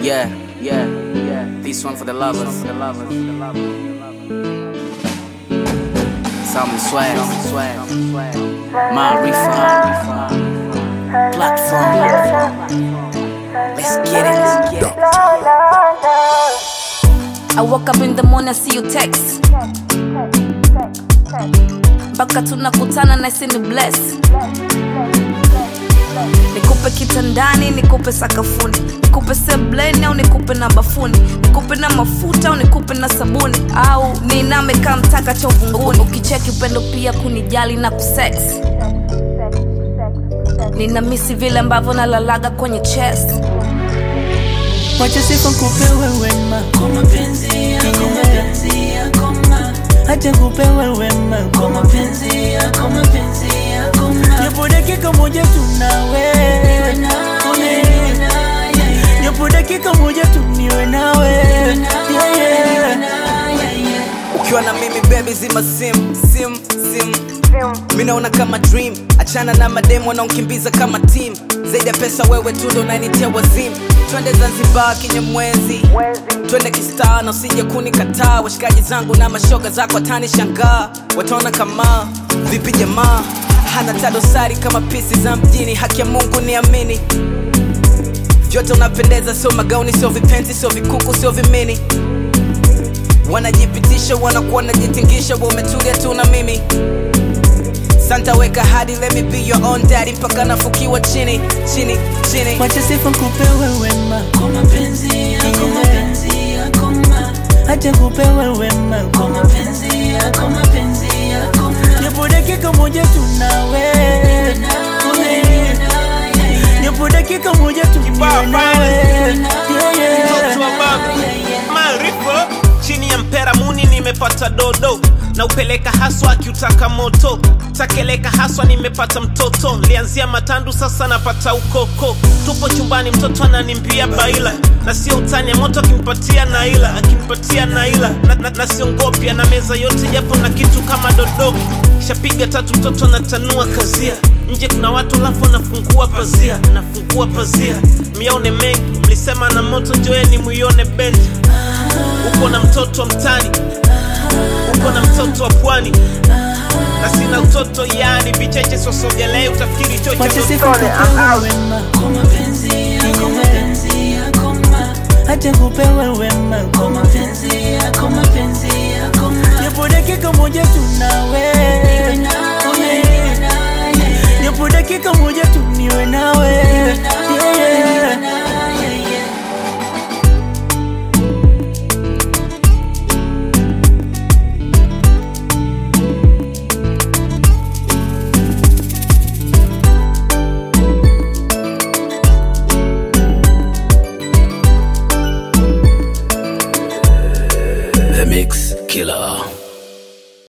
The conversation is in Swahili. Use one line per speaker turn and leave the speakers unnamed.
Yeah, yeah, yeah. This one for the lovers. For the lovers. Some swag, swag, Marifa, platform. Let's get it, let's get it.
I woke up in the morning, I see you text mpaka tunakutana na isi ni bless nikupe kitandani nikupe sakafuni nikupe sebleni au nikupe na bafuni nikupe na mafuta au nikupe na sabuni au niname kaa mtaka cha uvunguni ukicheki upendo pia kunijali na kusex nina misi vile ambavyo nalalaga kwenye chest
Wacha sifa kupewe wema kwa mapenzi yako, mapenzi yako ma. Acha kupewe wema kwa mapenzi yako, mapenzi yako ma. Japo dakika moja tunawe Japo dakika moja tu niwe nawe Yeah, yeah.
ukiwa na mimi baby zima sim sim sim mi naona kama dream achana na mademu wanaonkimbiza kama team zaidi ya pesa wewe tu ndo unanitia wazimu twende zanzibar kinyamwezi twende kistaa na usije kunikataa washikaji zangu na mashoga zako watani shangaa wataona kama vipi jamaa hana tadosari kama pisi za mjini haki ya mungu niamini vyote unapendeza sio magauni sio vipenzi sio vikuku sio vimini wanajipitisha wanakuwa wanajitingisha wa umetulia tu na mimi santa weka hadi let me be your own daddy mpaka nafukiwa chini chini chini
Wacha sifa kupewe wema kwa mapenzi yako, mapenzi yako ma. Acha kupewe wema kwa mapenzi yako, mapenzi yako ma. Japo dakika moja tunawe Japo dakika moja tu niwe nawe Yeah, yeah.
mtoto wa babu maarifa chini ya mpera muni nimepata dodo na upeleka haswa akiutaka moto takeleka haswa nimepata mtoto lianzia matandu sasa napata ukoko tupo chumbani mtoto ananimbia baila na sio utani ya moto akimpatia naila akimpatia naila na, na, na siongopya na meza yote japo na kitu kama dodo shapiga tatu mtoto anatanua kazia nje kuna watu lafu anafungua pazia nafungua pazia mione mengi mlisema na moto njoeni muione bendi uko na mtoto wa mtani uko na mtoto wa pwani na sina utoto yani vicheche sosogelei utafikiri chocho
Wacha sifa kupewe wema kwa mapenzi yako, mapenzi yako ma. Acha kupewe wema kwa mapenzi yako, mapenzi yako ma. Japo dakika moja tunawe Japo dakika moja tu niwe nawe Yeah, yeah.
The Mix Killer.